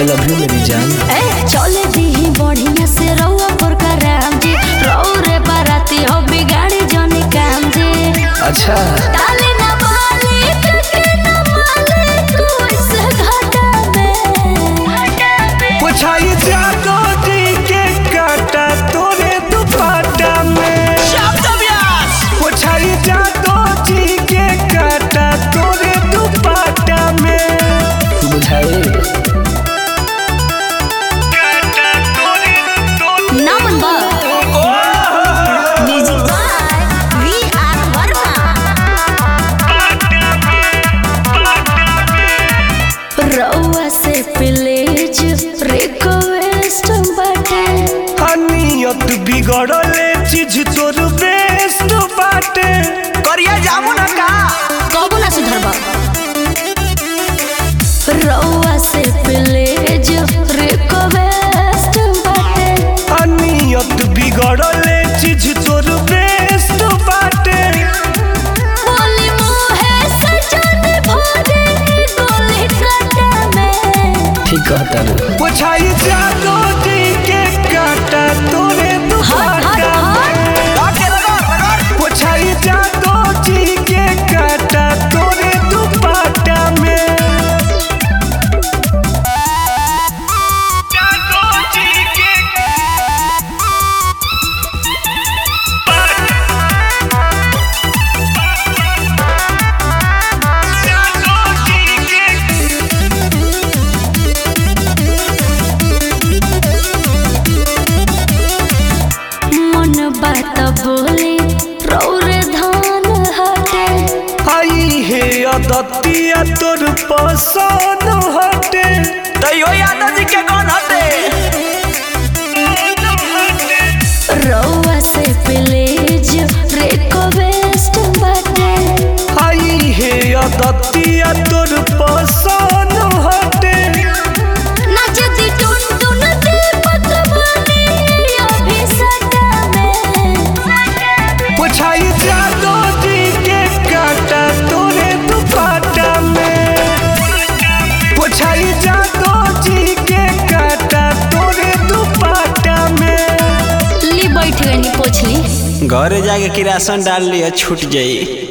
I love you मेरी जान ए चले दी बढ़िया से रउआ पर कराम जी रउ रे बाराती हो बिगाड़ी जनी काम जी अच्छा ताले ना माले के ना माले कोई से घाटा में पुछाई जादो जी के काटा तोरे दुपट्टा में पुछाई जादो जी के काटा तोरे दुपट्टा में बुझाए काटा तोरे नमन बा music by V R Verma रउआ से प्लीज रिक्वेस्ट बाटे नियत बिगड़ले चीज तोर बेस्ट बाटे करिया जामु ना का कबो ना सुधरबा रउआ से प्लीज रिक्वेस्ट बाटे नियत बिगड़ले चीज तोर बेस्ट बाटे बोली मुहे सजन भोरे गोली काटा में ठीक कहता रे पुछाई जादो जी के काटा तोरे हट हट दुपट्टा हट पुछाई जादो जी के काटा तोरे दुपट्टा में जादो जी के जादो जी के मन बात बोली रौरे धान हटे आई हे अदतिया तोर पसंद हटे तैयो यादव जी के कौन हटे रउआ से प्लीज रिक्वेस्ट बाटे आई हे अदतिया तोर पसंद हटे नचती टुन टुन दीपक बनी अभी सटा में पुछाई जादो जी के काटा तोरे दुपट्टा में पुछाई जादो जी के काटा तोरे दुपट्टा में ली बैठ गई पोछली घरे जाके किरासन डाल लिया छूट जाई